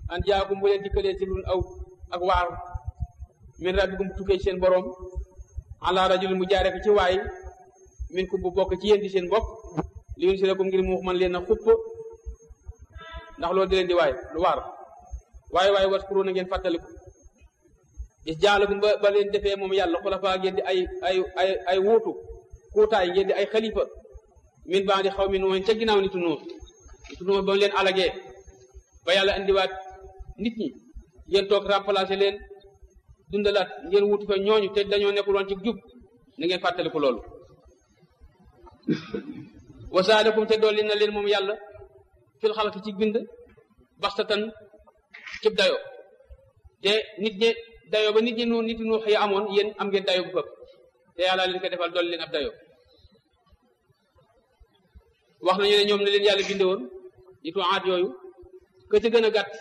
an jaakum bu leen dikkalee ci lun aw ak waar min rabbikum tukkee ci seen boroom ala rajul mu jaare ko ci waay min ku bu bokk ci yéen di seen bokk li yun si lakum ngir mu man leen a xupp ndax loolu di leen di waay lu waar waaye waaye waskuru na ngeen fàttaliku is jaalakum ba ba leen defee moom yàlla xulafaa ngeen di ay ay ay ay wuutu kuutaay ngeen di ay xalifa min baa di xaw mi nuuxin ca ginnaaw nitu nuux nitu nuux ba mu leen alagee ba yàlla indiwaat nit ñi ngeen toog remplacer leen dundalaat ngeen wutu fa ñooñu te dañoo nekkul woon ci jub na ngeen fàttaliku loolu wasaadakum te dolli na leen moom yàlla fil xalqi ci bind baxtatan cib dayo te nit ñi dayo ba nit ñi nu nit ñu xëy amoon yéen am ngeen dayo bu fëpp te yàlla leen ko defal dolli leen ab dayo wax nañu ne ñoom ne leen yàlla binde woon nitu aat yooyu ka ca gën a gàtt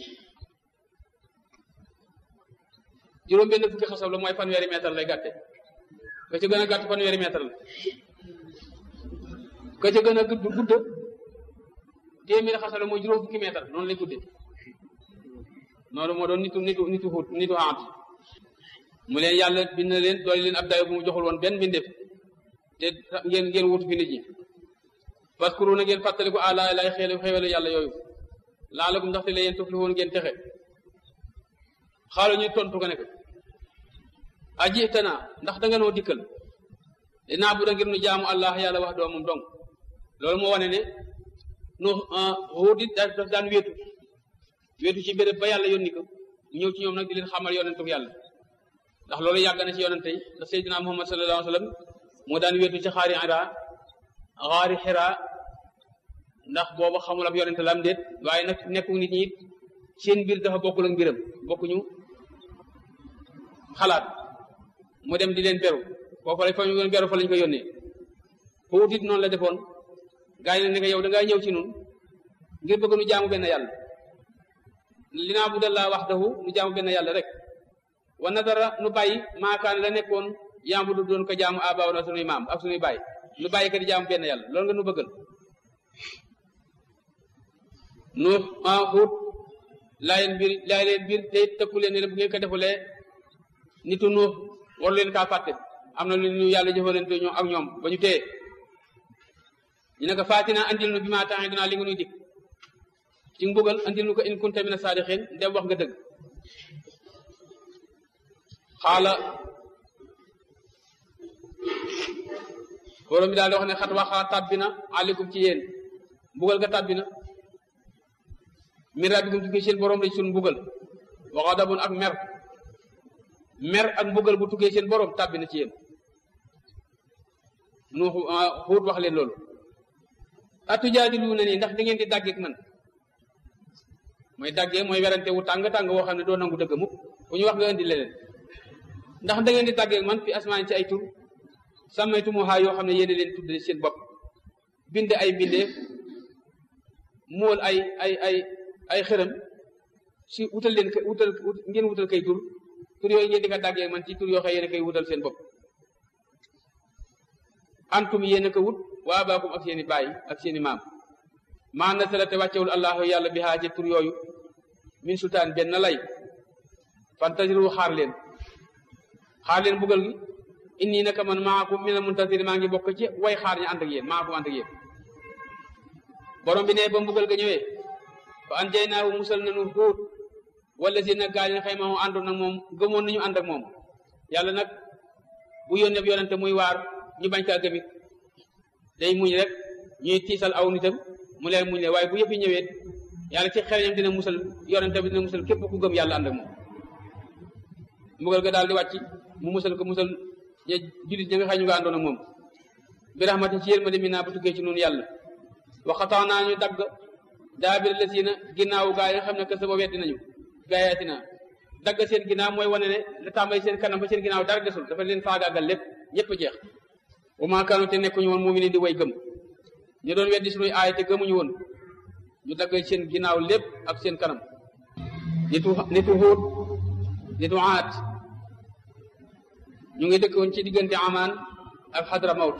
juróom benn fukki xasab la mooy fanweeri mètre lay gàtte ka ca gën a gàtt fanweeri mètre la ka ca gën a gudd gudd téeméeri xasab la mooy juróom fukki mètre noonu lay gudde noonu moo doon nitu nitu nitu xut nitu aat mu leen yàlla bind na leen doole leen ab dayo bu mu joxul woon benn bindeef te ngeen ngeen wutu fi nit ñi waskuru na ngeen fàttaliku àla lay xeelu xewelu yàlla yooyu laalakum ndaxte la yéen tufli woon ngeen texe xaalo ñu tontu ko ne ko aji tana ndax da nga noo dikkal dinaa bu da ngir nu jaamu allah yàlla wax doo moom dong loolu moo wane ne nu xuut it daf daan wéetu wéetu ci béréb ba yàlla yónni ko ñëw ci ñoom nag di leen xamal yonentu yàlla ndax loolu yàgg na ci yonente yi ndax seydina muhammad sallallahu alayhi wa sallam moo daan wéetu ci xaari ira xaari xira ndax booba xamul ab yonente la am déet waaye nag nekku nit ñi it seen mbir dafa bokkul ak mbiram bokkuñu xalaat mu dem di leen beru foofu lañ fa ñu beru fa lañ ko yónnee xuut it noonu la defoon gaa yi ne ne yow da ngaa ñëw ci nun ngir bëgg nu jaamu benn yàlla li naa budallaa waxdahu nu jaamu benn yàlla rek wa nadara nu bàyyi maakaan la nekkoon yambu du doon ko jaamu abaaw na sunuy maam ak sunuy bàyyi nu bàyyi ko di jaamu benn yàlla loolu nga nu bëggal nu xuut laa leen biir laa leen biir te tëkku leen ne bu ngeen ko defulee nitu nuux war leen kaa fàtte am na lu ñu yàlla jëfalante ñoom ak ñoom ba ñu téye ñu ne ko faatina andil nu bi maa taxee dinaa li nga nuy dik ci mbugal andil nu ko in kunta mina saadiqin dem wax nga dëgg xaala borom bi daal di wax ne xat waxaa tàbbi na aleykum ci yéen mbugal ga tàbbi na min rabbikum tukkee seen borom lañ sun mbugal wa ghadabun ak mer mer ak mbugal bu tukkee seen borom tàbbi na ci yéen nu xuut wax leen loolu atujaadiluuna nii ndax da ngeen di dàggeek man mooy dàggee mooy werante wu tàng tàng woo xam ne doo nangu dëgg mukk bu ñu wax nga indi leneen ndax da ngeen di dàggeek man fi asmaan ci ay tur sàmmaytumuhaa yoo xam ne yéen leen tudd seen bopp bind ay mbindeef mool ay ay ay ay xërëm si wutal leen wutal ngeen wutal kay tur tur yooyu ngeen di ko dàggee man ci tur yoo xam yéen a koy wutal seen bopp antum yéen a ko wut waa baakum ak seeni baay ak seeni maam maa nasala te wàccewul allahu yàlla bi haa ci tur yooyu min sultaan benn lay fantaziru xaar leen xaar leen bugal gi inni naka man maakum mina muntasir maa ngi bokk ci way xaar ñi ànd ak yéen maakum ànd ak yéen borom bi ne ba mbugal ga ñëwee fa an jay naawu musal nañu xuut wala si nag gaa yi xëy ma àndoon nag moom gëmoon nañu ànd ak moom yàlla nag bu yónnee yonente muy waar ñu bañ kaa gëmit day muñ rek ñuy tiisal aw nitam mu leen muñ le waaye bu yëpp yi ñëwee yàlla ci xereñam dina musal yonente bi dina musal képp ku gëm yàlla ànd ak moom mbugal ga daal di wàcc mu musal ko musal ña jullit ña nga xëy ñu nga àndoon ak moom bi rahmati ci yërmande mi naa ba tukkee ci noonu yàlla waxataa naa ñu dagg daabir la siina ginnaawu gaa yi nga xam ne que sa ba weddi nañu gaayaati naa dagg seen ginnaaw mooy wane ne la tàmbali seen kanam ba seen ginnaaw dara desul dafa leen faagaagal lépp ñëpp jeex wa maa kaanu te nekkuñu woon mu ngi leen di way gëm ñu doon weddi suñuy aay te gëmuñu woon ñu dagg seen ginnaaw lépp ak seen kanam nitu nitu Huud nitu Aad ñu ngi dëkkoon ci diggante Amaan ak Hadramawt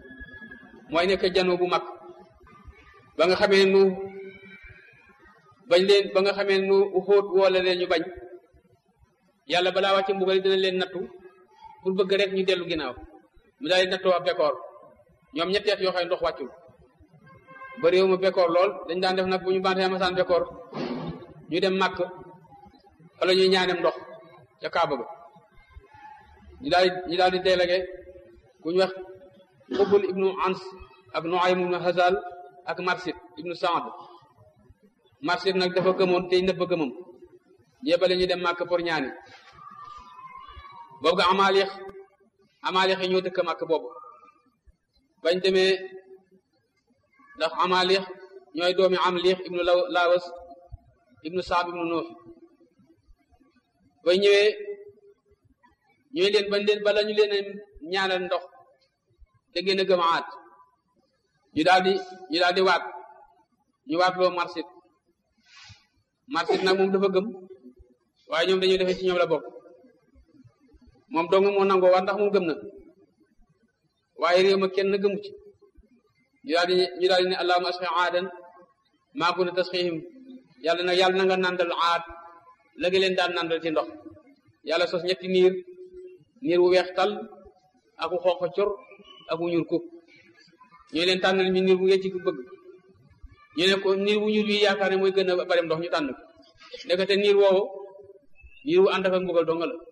mooy nekk jano bu mag ba nga xamee nu bañ leen ba nga xamee nu xóot woola leen ñu bañ yàlla balaa wàcce mbugal dina leen nattu pour bëgg rek ñu dellu ginnaaw mu daal di nattoo ab bekkoor ñoom ñetteet yoo xam ne ndox wàccul ba réew ma bekkoor lool dañ daan def nag bu ñu bantee masaan bekkoor ñu dem màkk wala ñuy ñaanem ndox ca kaaba ba ñu daal ñu daal di délégué ku ñu wax xubbul ibnu ans ak nuaym ibnu hazal ak marsit ibnu saad marsit nag dafa gëmoon tey nëbb gëmam yebale ñu dem màkk pour ñaani boobu nga amaalix amaalix yi ñoo dëkk màkk boobu bañ demee ndax amaalix ñooy doomi amlix ibnu lawas ibnu saab ibnu noofi bay ñëwee ñooy leen bañ leen bala ñu leen ñaanal ndox te ngeen a gëm aat ñu daal di ñu daal di waat ñu waat loo marsit marsit nag moom dafa gëm waaye ñoom dañuy defee ci ñoom la bokk moom dong moo nangoo waat ndax moom gëm na waaye réew ma kenn gëmu ci ñu daal di ñu daal di ne allahumma asqi aadan maa kunta tasqihim yàlla nag yàlla na nga nandal aad la nga leen daan nandal ci ndox yàlla sos ñetti niir niir wu weex tal ak wu xonq cor ak wu ñuul kuk ñooy leen tànnal ñu niir bu ngeen ci bëgg ñu ne ko niir wu ñuul yi yaakaar ne mooy gën a bari ndox ñu tànn ko ndekete niir woowu niir wu ànd ak mbugal donga la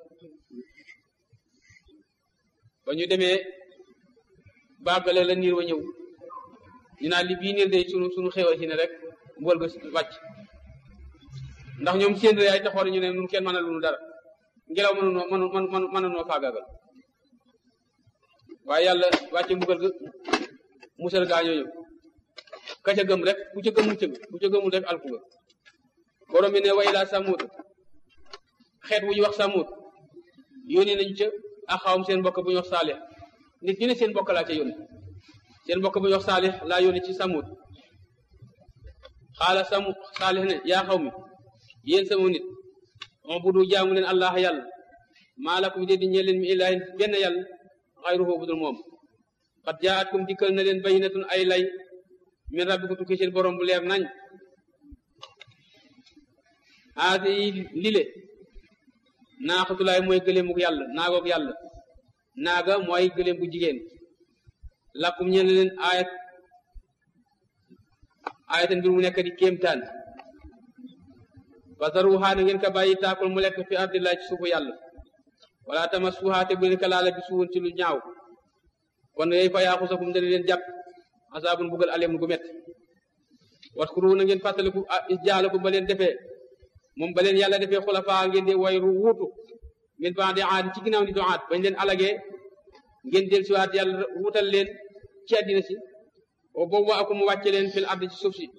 ba ñu demee baagale la niir wa ñëw ñu naan li bii niir de sunu sunu xéwal ci ne rek mbugal ga wàcc ndax ñoom seen ay taxoor ñu ne ñun kenn mën a lu dara ngelaw mënunoo mënu mën mënunoo faagaagal waaye yàlla wàcce mbugal ga musal gaa ñooñu ka ca gëm rek ku ca gëm mucc ku ca gëmul rek alku nga borom bi ne wa ilaa samut xeet wu ñu wax samut yónni nañu ca axawam seen mbokk bu ñu wax saalix nit ñu ne seen mbokk laa ca yónni seen mbokk bu ñu wax saalix laa yónni ci samut xaala samu saalix ne yaa xaw mi yéen sama nit on bu du jaamu leen allah yàlla maa lakum de di ñee leen mi ilaahin benn yàlla xayruhu budul moom xat jaatkum dikkal na leen bayinatun ay lay min rabbikum tukki seen borom bu leer nañ haadi lile naaxatulaay mooy gëléemuk yàlla naagoog yàlla naaga mooy gëléem bu jigéen lakkum ñeen leen ayat ayatan mbir mu nekk di kéemtaan fasaruha na ngeen ka bàyyi taakul mu lekk fi ardillahi ci suufu yàlla wala tamassuha te bu leen ka laala bi suwun ci lu ñaaw kon yooyu fa yaaxusakum dana leen jàpp asaabun bugal aleem gu métti waskuru na ngeen fàttaliku is jaalakum ba leen defee moom ba leen yàlla defee xulafaa ngeen di wayru wuutu min ba'di aad ci ginnaaw ni do aad bañ leen alagee ngeen del siwaat yàlla wuutal leen ci àddina si o boobu akum mu wàcce leen fil ardi ci suuf si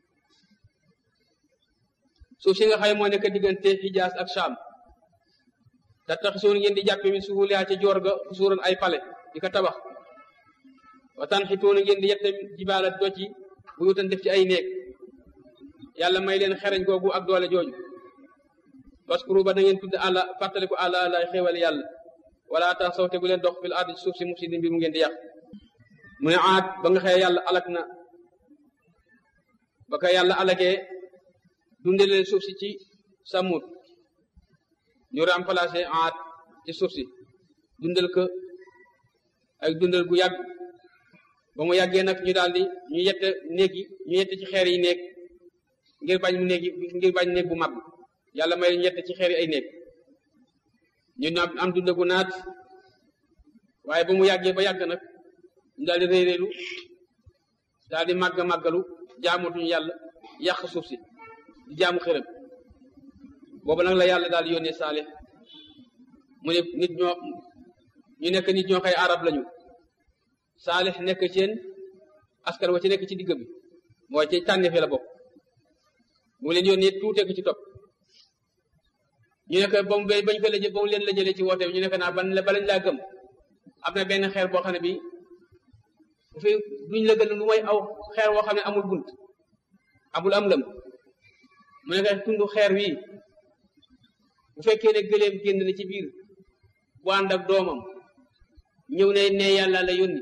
suuf si nga xëy moo nekk diggante Hijaas ak Sham te tax suun ngeen di jàppe min suhulihaa ci joor ga suuran ay pale di ko tabax wa tanxituuna ngeen di yette jibaala doj yi bu yutan def ci ay néeg yàlla may leen xereñ googu ak doole jooju waskuru ba da ngeen tudd àlla fàttaliku àlla lay xéewal yàlla wala tax sawte bu leen dox fil ardi ci suuf si mufsidin mbir mu ngeen di yàq mu ne aat ba nga xëye yàlla alak na ba ko yàlla alakee dunde leen suuf si ci samut ñu remplacé aat ci suuf si dundal ko ak dundal gu yàgg ba mu yàggee nag ñu daal di ñu yette néeg yi ñu yette ci xeer yi néeg ngir bañ mu néeg ngir bañ néeg bu mag yàlla may ñu yette ci xeer yi ay néeg ñu am dund gu naat waaye ba mu yàggee ba yàgg nag ñu daal di réy réylu daal di màgg màggalu jaamatuñu yàlla yàq suuf si di jaamu xërëm boobu nag la yàlla daal di yónnee saalix mu ne nit ñoo ñu nekk nit ñoo xëy arab lañu saalix nekk seen askan wa ci nekk ci digg bi mooy ci tànneef la bokk mu leen yónnee tuutee ko ci topp ñu nekk ba mu bañ ko la ba mu leen la jëlee ci woote bi ñu nekk naa ban la balañ laa gëm am na benn xeer boo xam ne bi bu fi duñ la gën lu mooy aw xeer boo xam ne amul bunt amul am lëm mu nekk tundu xeer wii bu fekkee ne gëléem génn na ci biir bu ànd ak doomam ñëw ne ne yàlla la yónni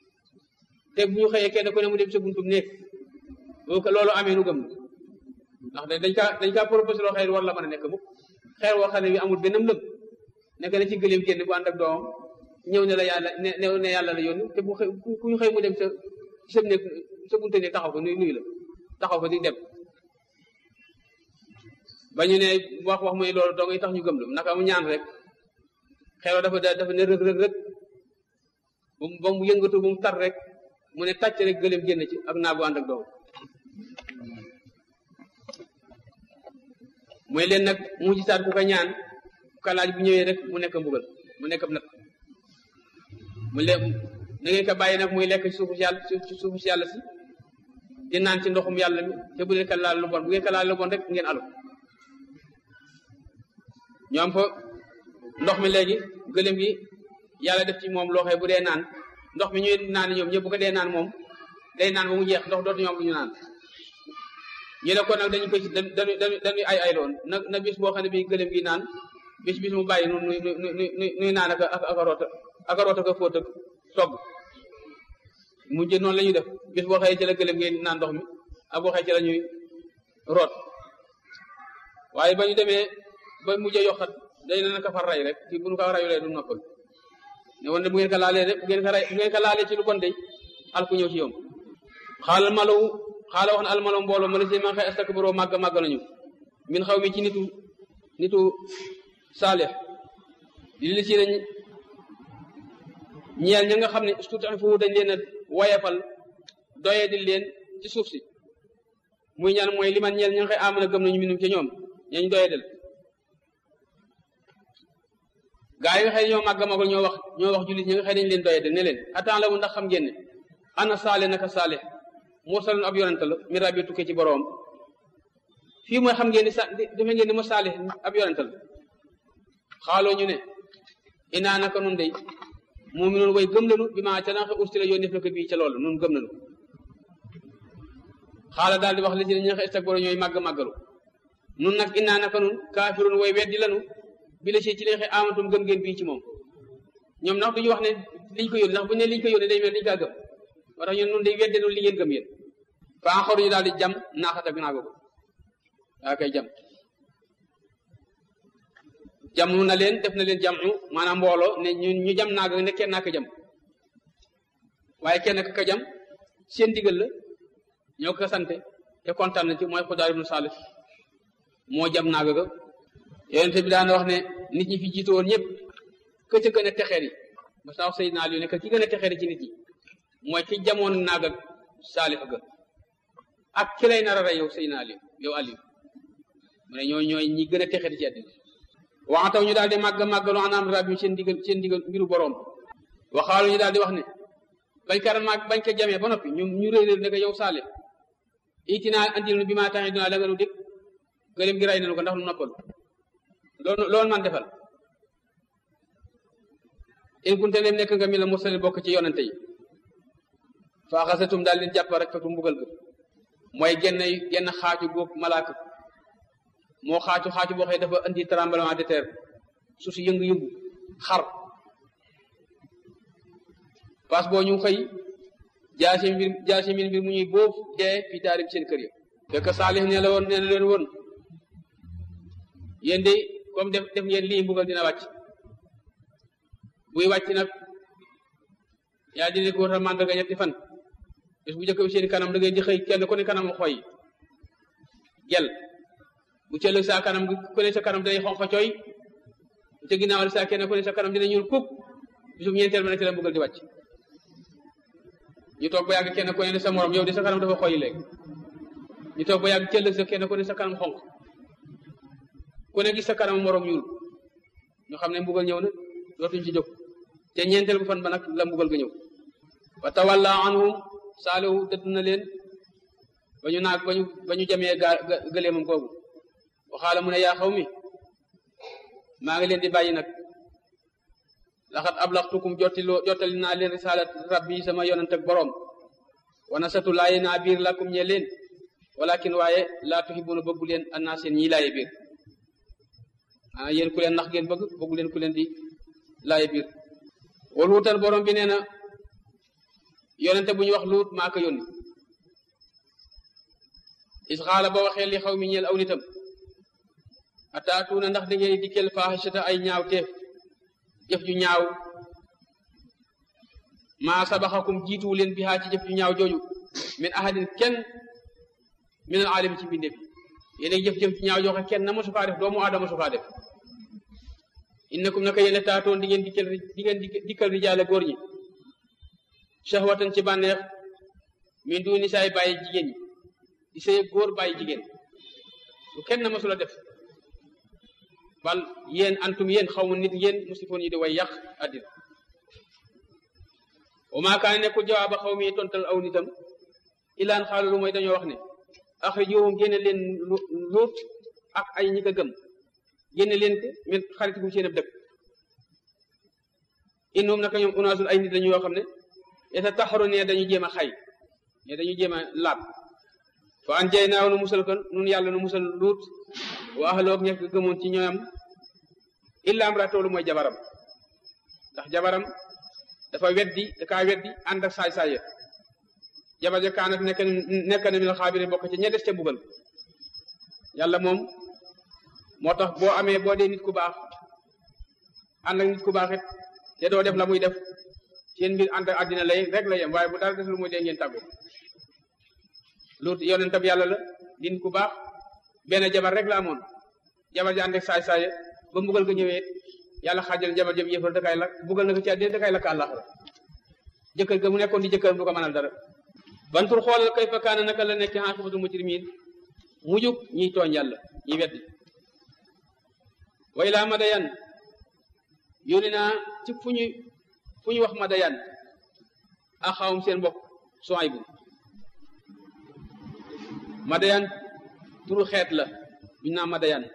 te bu ñu xëyee kenn ku ne mu dem sa buntum néeg boo ko loolu amee nu gëm ndax dañ kaa dañ kaa proposé loo xëy war la mën a nekk mukk xeer woo xam ne bi amul benn lëg nekk na ci gëléem génn bu ànd ak doomam ñëw ne la yàlla ne ne yàlla la yónni te bu xëy ku ñu xëy mu dem sa sa nekk sa bunte ne taxaw ko nuy nuyu la taxaw ko di dem ba ñu ne wax wax muy loolu doo ngay tax ñu gëm la naka mu ñaan rek xeer dafa dafa ne rëg rëg rëg ba mu yëngatu ba mu tar rek mu ne tàcc rek gëléem génn ci ak naa bu ànd ak doomam mooy leen nag mu ci saat ku ko ñaan kalaaj bu ñëwee rek mu nekk mbugal mu nekk nag mu le na ngeen ko bàyyi nag muy lekk ci suufu si yàlla ci suufu si yàlla si di naan ci ndoxum yàlla mi te bu leen ko laal lu bon bu ngeen ko laal lu bon rek ngeen alu ñu am fa ndox mi léegi gëlëm gi yàlla def ci moom loo xee bu dee naan ndox mi ñuy naan ñoom ñëpp bu ko dee naan moom day naan ba mu jeex ndox dootu ñoom lu ñu naan ñu ne ko nag dañu koy dañuy dañuy ay ay loon na na bis boo xam ne bii gëlëm gi naan bis bis mu bàyyi nu nuy nuy nuy naan ak ak ak roota ak roota ko fóot ak togg mu jë noonu la ñuy def bis boo xëyee ci la gëlëm gi naan ndox mi ak boo xëyee ci la ñuy root waaye ba ñu demee ba mujjee yokkat day na naka far ray rek ci bu ñu ko rayulee du noppal ne woon ne bu ngeen ko laalee rek bu ngeen ko ray bu ngeen ko laalee ci lu bon day al ku ñëw ci yow xaalal malaw xaala wax na almalo mbooloo ma la si man xëy astakbaroo màgg màgg nañu min xaw mi ci nitu nitu saalix li li si nañ ñeel ña nga xam ne tuuti foofu dañ leen a wayefal doye di leen ci suuf si muy ñaan mooy li man ñeel ña nga xëy amana gëm nañu minum ci ñoom ñañ doye del gaa yi nga xëy ñoo màgg màgg ñoo wax ñoo wax jullit ñi nga xëy dañ leen doye del ne leen attends la mu ndax xam ngeen ne ana saale naka saale mursalun ab yonent la mi rabbi tukkee ci boroom fii mooy xam ngeen ni sa defe ngeen ni ma saalih ab yonent la xaaloo ñu ne inaa naka nun day mu'minun way gëm lanu bi maa ca naxe ustila yoon def na ko bii ca loolu nun gëm lanu xaala daal di wax li si ne ñi nga istakbaro ñooy màgg màggalu nun nag inaa naka nun kaafirun way weddi lanu bi la si ci leexe amatum gëm ngeen bii ci moom ñoom ndax duñu wax ne liñ ko yónni ndax bu ne liñ ko yónni day mel liñ kaa gëm moo tax ñun nun day wedde noonu li ngeen gëm yéen fa xaru ñu daal di jam naaxata bi naa ko daa koy jam jamu na leen def na leen jamu maanaam mbooloo ne ñu ñu jam naaga ne kenn naa ko jam waaye kenn ka ka jam seen digal la ñoo ko sante te kontaan na ci mooy Xudaar ibnu Saalif moo jam naaga ga yonente bi daan wax ne nit ñi fi jiitu woon ñëpp ka ca gën a texeer yi ba saa wax Seydina Ali ne que ki gën a texeer ci nit ñi mooy ki jamoon naaga Saalif ga ak ki lay nar a rey yow Seydina Ali yow Ali mu ne ñooy ñooy ñi gën a texeer ci àddina waxataw ñu daal di màgg màggalu anaam rabbi seen digal seen digal mbiru boroom waxaalu ñu daal di wax ne bañ ka màgg bañ ko jamee ba noppi ñu ñu réy réer ne ko yow saale itinaa andil nu bi maa taxee dinaa la nga nu dégg gëlëm gi ray nañu ko ndax nu noppalu loolu loolu man defal in kunte dem nekk nga mi la mursali bokk ci yonante yi fa xasatum daal leen jàpp rek fatu mbugal ga mooy genn genn xaaju góog malaaka moo xaaju xaaju boo xëy dafa indi tremblement de terre su si yëngu-yëngu xar parce boo ñu xëy jaasi mbir jaasi mbir mbir mu ñuy boof dee fi taarib seen kër ya fekk saalix ne la woon ne la leen woon yéen de comme def def ngeen lii mbugal dina wàcc buy wàcc nag yaa dina ko wutal màndarga ñetti fan bés bu njëkk bi seen kanam da ngay di xëy kenn ku ne kanam xoy gel bu ci ëllëg sa kanam ku ne sa kanam day xonq cooy bu ca ginnaaw sa kenn ku ne sa kanam dina ñuul kuk bisub ñeenteel ba nag ci la mbugal di wàcc ñu toog ba yàgg kenn ku ne sa morom yow di sa kanam dafa xoy léegi ñu toog ba yàgg ci ëllëg sa kenn ku ne sa kanam xonq ku ne gis sa kanam morom ñuul ñu xam ne mbugal ñëw na dootuñ ci jóg te ñeenteel bu fan ba nag la mbugal ga ñëw wa tawalla anhum saalihu dëdd na leen ba ñu naag ba ñu ba ñu jamee gaa gëleemam googu waxaala mu ne yaa xaw mi maa ngi leen di bàyyi nag laxat ablaxtukum jottiloo jottali naa leen risaalat rabbi sama yonent ak boroom wana satu laaye naa biir lakum ñe leen walakin waaye laa tuhibbuna bëggu leen annaa seen ñii laaye biir ana yéen ku leen nax ngeen bëgg bëggu leen ku leen di laaye biir wal wutal boroom bi nee na yonente bu ñu wax luut maa ko yónni is xaala ba waxee li xaw mi ñeel aw nitam ataatuuna ndax da ngeen dikkeel faaxisata ay ñaaw teef jëf ju ñaaw maa sabaxakum jiituwu leen bihaa ci jëf ju ñaaw jooju min ahadin kenn min al aalami ci mbindeef yéen jëf jëf ju ñaaw joo xam kenn na mosu kaa def doomu aadama mosu kaa def innakum naka yéen taatoon di ngeen dikkal di ngeen dikkal rijaale góor ñi shahwatan ci bànneex min du nisaay bàyyi jigéen ñi di sëy góor bàyyi jigéen lu kenn na mosu la def bal yéen antum yéen xaw ma nit yéen musifoon yi di way yàq àddina wa maa kaane nekkul jawaaba xaw mi tontal aw nitam ilaan xaalu lu mooy dañoo wax ne axrijuhum génne leen luut ak ay ñi ko gëm génne leen ko min xarit bu seen ab dëkk innum naka ñoom unaasul ay nit lañu yoo xam ne yeta taxaru ne dañu jéem a xay ne dañu jéem a laab fa an jay naaw nu musal ko nun yàlla nu musal luut wa ahloog ñekk gëmoon ci ñoom illa am ratoolu mooy jabaram ndax jabaram dafa weddi da kaa weddi ànd ak saay-saay jabar ja kaanat nekk nekk na minal xaabiri bokk ci ña des ca bugal yàlla moom moo tax boo amee boo dee nit ku baax ànd ak nit ku baax it te doo def la muy def seen mbir ànd ak àddina lay rek la yem waaye bu dara desul muy dee ngeen tàggu luut yonentam yàlla la di nit ku baax benn jabar rek la amoon jabar ja ànd ak saay-saay ba mbugal ga ñëwee yàlla xaajal jabar jëm yëfal dakay lakk bugal na ko ci àddina dakay lakk àllaxira jëkkër ga mu nekkoon di jëkkëram du ko mënal dara bantur xoolal kay fa kaana naka la nekk aaqibatul mujrimiin mujug ñiy tooñ yàlla ñi weddi way laa madayan yónni naa ci fu ñu fu ñu wax madayan axawum seen mbokk Suaybu madayan turu xeet la ñu naa madayan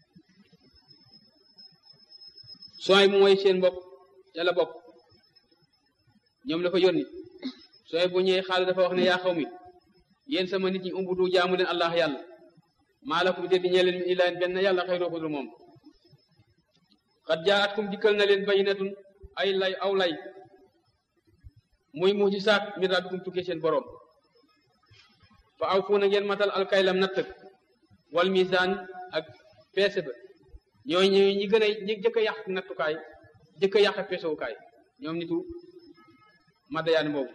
Suaybu mooy seen mbokk yàlla bokk ñoom la fa yónni sooy bu ñëwee xaal dafa wax ne yaa xaw mi yéen sama nit ñi umbudu jaamu leen allah yàlla maa lakum déddi ñee leen min ilaahin benn yàlla xayroo ko dul moom xat jaatkum dikkal na leen bayinatun ay lay aw lay muy mujisaat min rabbikum tukkee seen boroom fa aw fuuna ngeen matal alkaylam natt wal misaan ak peese ba ñooy ñi ñi gën a ñi jëkk a yàq nattukaay jëkk a yàq peesewukaay ñoom nitu madayaan boobu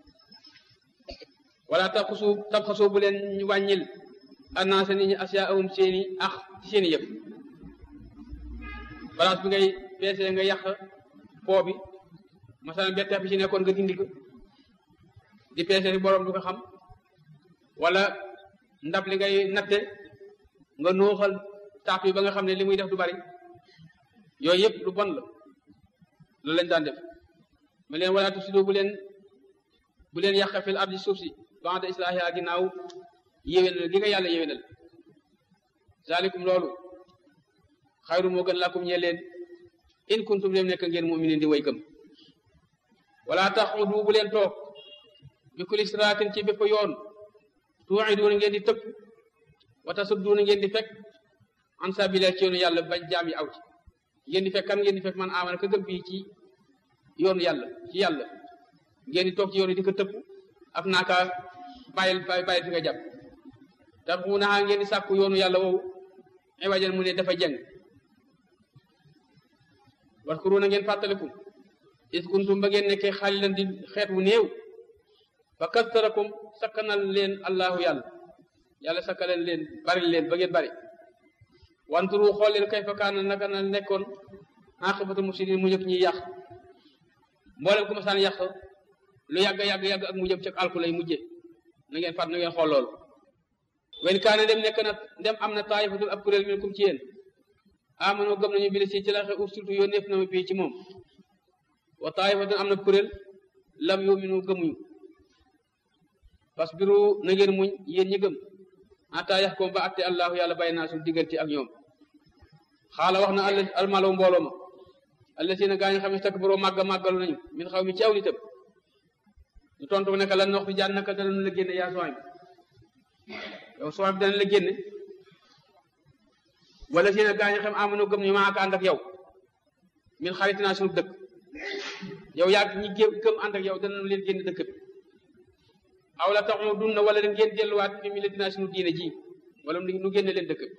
wala tabxasu tabxasu bu leen ñu wàññil annaasa nit ñi asiyaahum seeni ax ci seeni yëf balance bi ngay peesee nga yàq poo bi masalan betteex bi ci nekkoon nga dindi ko di peese ni boroom du ko xam wala ndab li ngay natte nga nuuxal taap yi ba nga xam ne li muy def du bari yooyu yëpp lu bon la loolu lañ daan def ma leen wala tufsidu bu leen bu leen yàq fil ardi suuf si ba'da islaahihaa ginnaaw yéwénal gi nga yàlla yéwénal zalikum loolu xayru moo gën lakum ñee leen in kuntum dem nekk ngeen mu'minin di way gëm wala taxudu bu leen toog bi kulli siraatin ci bépp yoon tuu'iduuna ngeen di tëpp wa tasudduuna ngeen di fekk an sabiilillaahi ci yoonu yàlla bañ jaam yi aw ci ngeen di fekk kan ngeen di fekk man amana ka gëm bii ci yoonu yàlla ci yàlla ngeen di toog ci yoon yi di ko tëpp ak naaka bàyyil bàyyil fi nga jàpp tax mu naxaa ngeen di sàkku yoonu yàlla woowu ay wajan mu ne dafa jeng waskuru na ngeen fàttaliku is kuntum ba ngeen nekkee xaalilan di xeet wu néew fa kastarakum sakkanal leen allahu yàlla yàlla sakkanal leen bari leen ba ngeen bari wanturu xool leen kay fa kaana naka na nekkoon aqibatu mufsidin mu njëkk ñuy yàq mboolem ku ma saan yàq lu yàgg yàgg yàgg ak mu jëm ci alku lay mujje na ngeen fàtt na ngeen xool loolu wen kaane dem nekk na dem am na taayifatul ab kuréel minkum ci yéen amano gëm nañu bi si ci la xew surtout yoo neef na ma bii ci moom wa taayifatun am na kuréel lam yuminu gëmuñu fasbiru na ngeen muñ yéen ñi gëm ata yax koom ba atte allahu yàlla bàyyi naa suñu diggante ak ñoom xaala wax na almalaw mbooloo ma allazina gaa ñu xam ne takbaroo màgga màggalu nañu min xaw mi ci aw nitam ñu tontu ne lan wax fi jaan naka danañu la génne yaa sooy yow sooy bi dana la génne wala si ne gaa ñu xam amano gëm ñu maa ko ànd ak yow min xarit naa suñu dëkk yow yaa ñi gëm ànd ak yow danañu leen génne dëkk bi aw la taxu dunna wala ngeen delluwaat fi millatinaa sunu diine ji wala nu génne leen dëkk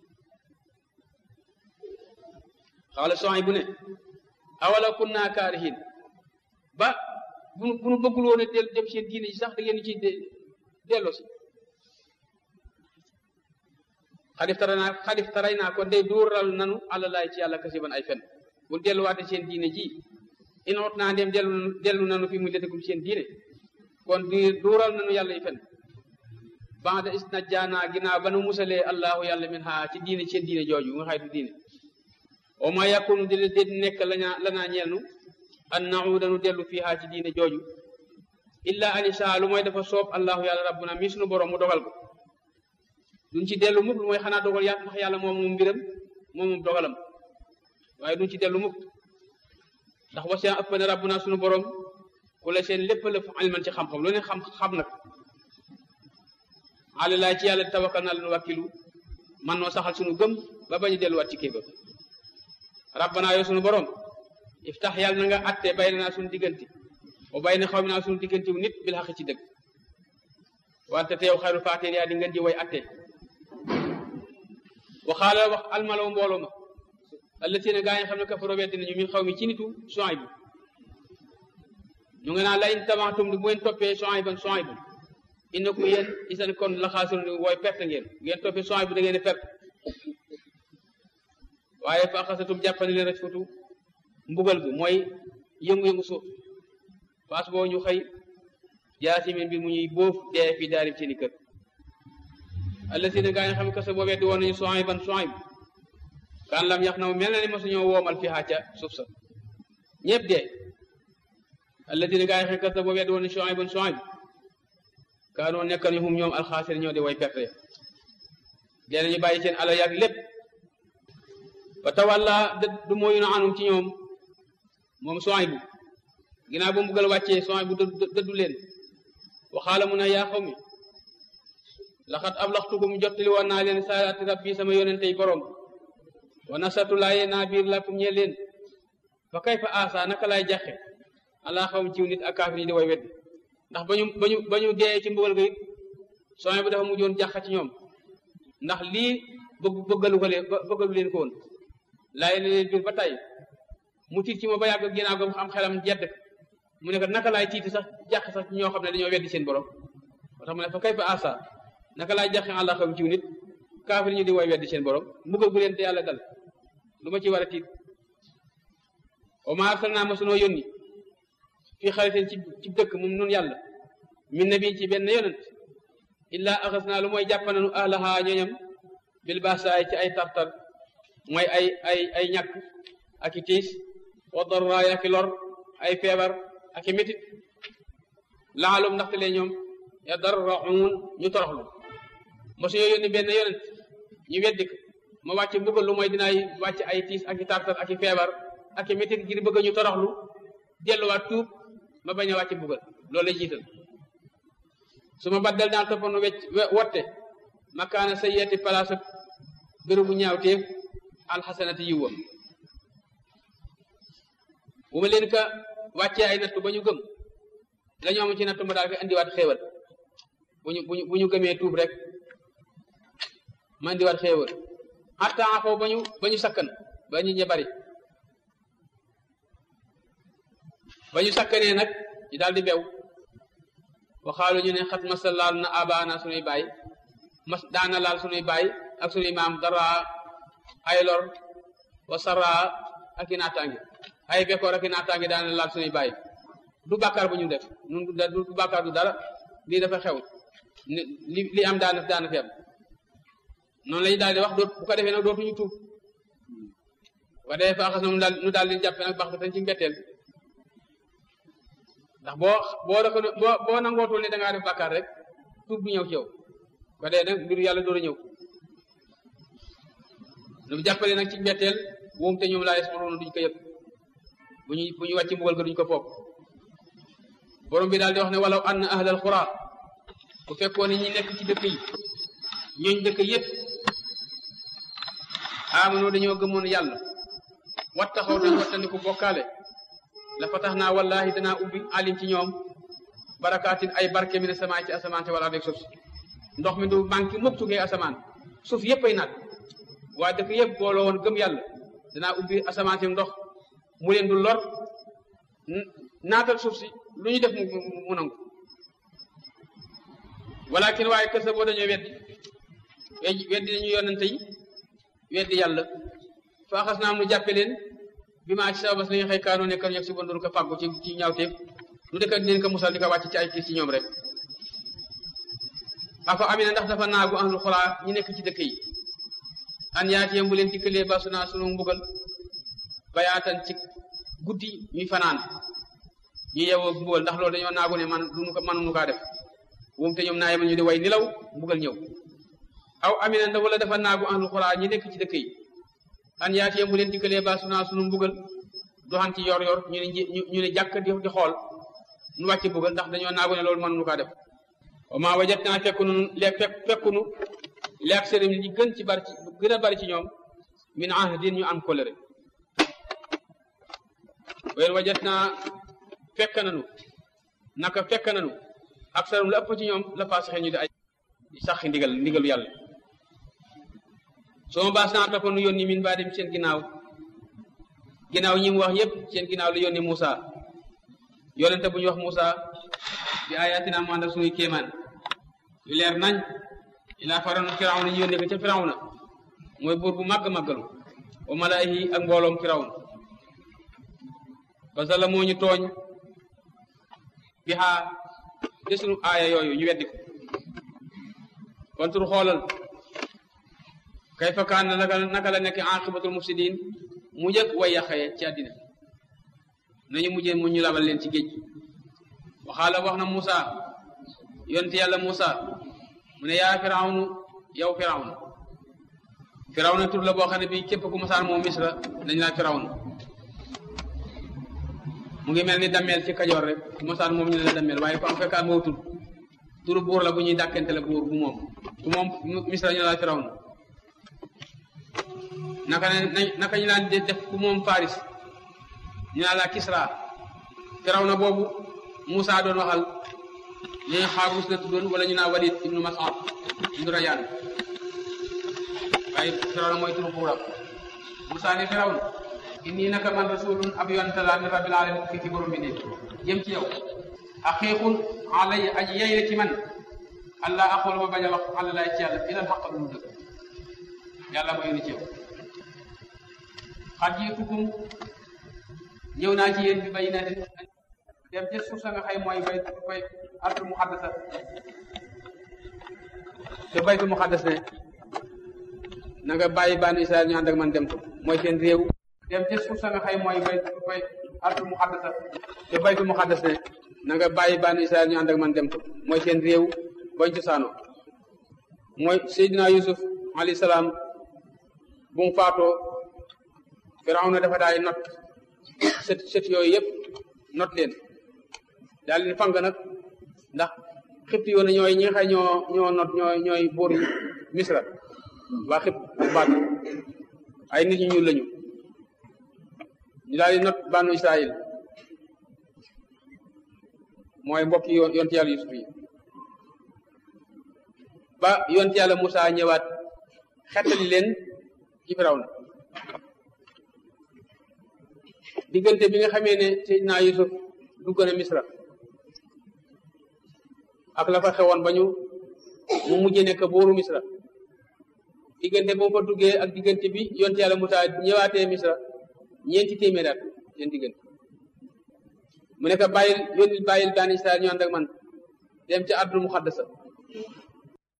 xaala soxay bu ne awala kunna kaarihin ba bu bu nu bëggul woon a del dem seen diine ji sax da ngeen ci delloo si xadif tara naa xadif taray naa kon day duural nanu àllalaay ci yàlla kasiban ay fen bu delluwaate seen diine ji inoot naa dem dellu dellu nanu fi mu letekum seen diine kon di duural nanu yàlla yi fen banda is na jaanaa ginnaaw ba nu musalee allahu yàlla min haa ci diine seen diine jooju nga xaytu diine o ma yakunu di di nekk lañaa lanaa ñeel nu an nauda nu dellu fii haa ci diine jooju illa an isaa lu mooy dafa soob allahu yàlla rabbuna mi sunu borom mu dogal ko duñ ci dellu mukk lu mooy xanaa dogal yaa ndax yàlla moom moom mbiram moom moom dogalam waaye duñ ci dellu mukk ndax wasiya ëpp na rabbuna sunu borom ku la seen lépp la ilman ci xam-xam lu ne xam xam nag alilaa ci yàlla tawakkal naa leen wàkkilu man noo saxal sunu gëm ba bañu delluwaat ci kéefër rabbana yow sunu borom iftax yàlla na nga atte bay naa sunu diggante o bay na xaw mi naa sunu diggante wu nit bil xaq ci dëgg wante teew xayru faateen yaa di ngeen di way atte waxaala wax almalaw mbooloo ma allatina gaa yi xam ne kafaro weddi nañu min xaw mi ci nitu Suayb bu ñu nga naan la in tabaxtum di bu ngeen toppee Suayban Suayb bu innakum yéen isan kon la xaasir wooy perte ngeen ngeen toppee Suayb bu da ngeen di perte waaye fa xasatum jàppane leen rek futu mbugal gi mooy yëngu-yëngu suuf paas boo ñu xëy jaasimin bi mu ñuy bóof dee fi daarib seeni kër allatina gaa yi xam ne kasa boo weddi woon nañu Suayban Suayb kan lam yax na mel na ni mosuñoo woomal fi ca suuf sa ñëpp dee allatina gaa yi xam kasa boo weddi woon nañu Suayban Suayb kaanoo nekk ni hum ñoom alxaasir ñoo di way perte dee nañu bàyyi seen alal yàgg lépp fa tawalla du mooyu na anum ci ñoom moom Suayb bu ginnaaw ba mu buggal wàccee Suayb bu dëddu leen waxaala mu ne yaa xaw mi laxat ablaxtukum jottali woon naa leen saalaati rabbi sama yonentey borom wa nasatu laaye naa biir lakum ñee leen fa kay fa asa naka laay jaxe alaa xawm ciw nit ak kaafir ñi di way weddi ndax bañu bañu ba ñu dee ci mbugal ga it Suayb bu dafa mujjoon jàq ci ñoom ndax lii bëgg bëggalu ko leen bëggalu leen ko woon laaye na leen biir ba tey mu tiit ci ma ba yàgg ginnaaw ga am xelam jedd mu ne ko naka laay tiiti sax jàq sax ci ñoo xam ne dañoo weddi seen borom moo tax mu ne fa kay fa asa naka laay jàqe àlla xam ciw nit kaafir ñu di way weddi seen borom mbugal gu leen te yàlla dal lu ma ci war a tiit wa ma arsalnaa ma sunoo yónni fii xaritin ci ci dëkk moom nun yàlla min nabi ci benn yonent illaa axas naa lu mooy jàppananu ahlaha ñoñam bil baasaay ci ay tartar mooy ay ay ay ñàkk ak i tiis wa darraay ak i lor ay feebar ak i métit laalum ndaxte lee ñoom yadarraun ñu toroxlu mosu ñoo yónni benn yonent ñu weddi ko ma wàcc mbugal lu mooy dinaay wàcc ay tiis ak i tartar ak i feebar ak i métit ngir bëgg ñu toroxlu delluwaat tuub ma bañ a wàcc mbugal loolu lay jiital su ma baddal daan toppanu wecc wotte makaana sa yeeti place ak bérébu ñaawteef alxasanati yiwam bu ma leen ka wàccee ay nattu ba ñu gëm la ñu am ci nattu ma daal ko indiwaat xéewal bu ñu bu ñu gëmee tuub rek ma indiwaat xéewal xattaa foofu ba ñu ba ñu sakkan ba ñu ñe bari ba ñu sakkanee nag ñu daal di bew waxaalu ñu ne xat masa laal na abaana sunuy baay mas daana laal sunuy baay ak sunuy maam dara ay lor wa sara ak i naataange ay bekkoor ak i naataange daana laal sunuy baay du bàkkaar bu ñu def nun du bàkkaar du dara lii dafa xew li li am daana daana fi am noonu lañu daal di wax doot bu ko defee nag dootuñu tuub wa dee fa xas na mu daal nu daal di jàppe nag bax tañ ci mbetteel ndax boo boo rek boo boo nangootul ne da ngaa def bàkkaar rek tuub du ñëw ci yow ko dee nag mbiru yàlla door a ñëw lu jàppale nag ci mbetteel woom te ñoom laa yasmaroona duñ ko yëg bu ñu bu ñu wàcc mbugal ga duñ ko foog borom bi daal di wax ne walaw anna ahlal qura bu fekkoon ne ñi nekk ci dëkk yi ñooñ dëkk yépp amano dañoo gëmoon yàlla wattaxaw dañ wattandiku bokkaale la fa tax naa wallahi danaa ubbi alim ci ñoom barakaatin ay barke mi ne samaay ci asamaan te wala rek suuf si ndox mi du manqué mukk tukkee asamaan suuf yëpp ay naat waa dëkk yëpp booloo woon gëm yàlla danaa ubbi asamaan si ndox mu leen du lor naatal suuf si lu ñu def mu mu nangu walakin waaye kër sa boo dañoo weddi weddi dañu yonente yi weddi yàlla fa xas naa am nu jàppe leen bi maa ci sababas li nga xëy kaanoo nekk ñeg si bon doon ko fàggu ci ci ñaawteef lu dëkk leen ko musal di ko wàcc ci ay kiis ci ñoom rek afa amina ndax dafa naagu ahlul xulaa ñi nekk ci dëkk yi an yaatiyam bu leen dikkalee ba su naa sunu mbugal bayaatan ci guddi ñuy fanaan ñu yewoo mbugal ndax loolu dañoo naagu ne man duñu ko mënuñu kaa def wum te ñoom naa yemal ñu di way nilaw mbugal ñëw aw amina ndax wala dafa naagu ahlul xulaa ñi nekk ci dëkk yi an yaatiyam bu leen dikkalee ba su naa sunu mbugal doxan ci yor yor ñu ne ñu ne jàkk di di xool nu wàcc mbugal ndax dañoo naagu ne loolu mënuñu kaa def wa maa wajat naa fekkunu le fekk fekkunu leeg sëriñ li gën ci bari ci gën a bari ci ñoom min ahdin ñu am kolere ween wajat naa fekk nanu naka fekk nanu ak sëriñ la ëpp ci ñoom la faasixe ñu di ay sax ndigal ndigalu yàlla soo ma baas naa topp nu yónni min baa dem seen ginnaaw ginnaaw ñi mu wax yépp seen ginnaaw la yónni Moussa yonente bu ñu wax Moussa bi ayatina mu ànd ak suñuy kéemaan yu leer nañ ilaa faroon firawna ñu yónnee ko ca firawna mooy buur bu màgg màggalu wa malaahi ak mbooloom firawna parce que la moo ñu tooñ bi xaa de sunu aaya yooyu ñu weddi ko kontur xoolal kay fa kaan naka naka la nekk aqibatul mufsidin mu jëkk way yàqee ci àddina nañu mujjee mu ñu labal leen ci géej waxaala wax na Moussa yonte yàlla Moussa mu ne yaa firawnu yow firawnu firawna tur la boo xam ne bi képp ku masaan moom misra dañ laa firawnu mu ngi mel ni dammeel ci kajoor rek ku masaan moom ñu ne la dammeel waaye ko am fekkaat moo tur turu buur la bu ñuy dàkkente la buur bu moom ku moom misra ñu ne la firawnu naka ne naka ñu laan def ku moom faris ñu naan la kisra firawna boobu Moussa doon waxal ñu ne xaabus la tuddoon wala ñu naa Walid ibnu Mas'ud ibnu Rayaan waaye Firawna mooy turu buuram Moussa ne Firawna inni naka man rasulun ab yonent laa min rabbil alamin fii ci borom bi ne jëm ci yow aqiiqun alayya aji yey la ci man allah aqul ma bañ a wax àlla laay ci yàlla ilal xaq lu dëgg yàlla ma yónni ci yow xat jiitukum ñëw naa ci yéen bi bayyinaatin dem ci suuf sa nga xay mooy bay bay ardu muqaddasa te baytu muqaddas ne na nga bàyyi bànn Israël ñu ànd ak man dem ko mooy seen réew dem ci suuf sa nga xay mooy bay bay ardu muqaddasa te baytu muqaddas ne na nga bàyyi bànn Israël ñu ànd ak man dem ko mooy seen réew bañ cosaanoo mooy Seydina Yusuf alayhi salaam bu mu faatoo Firawna dafa daay not sët sët yooyu yëpp not leen daal leen fang nag ndax xibti yoon ñooy ñi nga xay ñoo ñoo not ñooy ñooy buur yi misra waa xib baat ay nit ñu ñuul lañu ñu daal di not bànnu israil mooy mbokki yoon yonti yàlla yusuf yi ba yonti yàlla Musaa ñëwaat xettali leen ci Firawna diggante bi nga xamee ne Seydina Yusuf dugg na Misra ak la fa xewoon ba ñu mu mujjee nekk buuru Misra diggante boo fa duggee ak diggante bi yonte yàlla Musaa ñëwaatee Misra ñeenti téeméer at seen diggante mu nekk bàyyil yónnil bàyyil bani Israel ñu ànd ak man dem ca Ardul Muqaddasa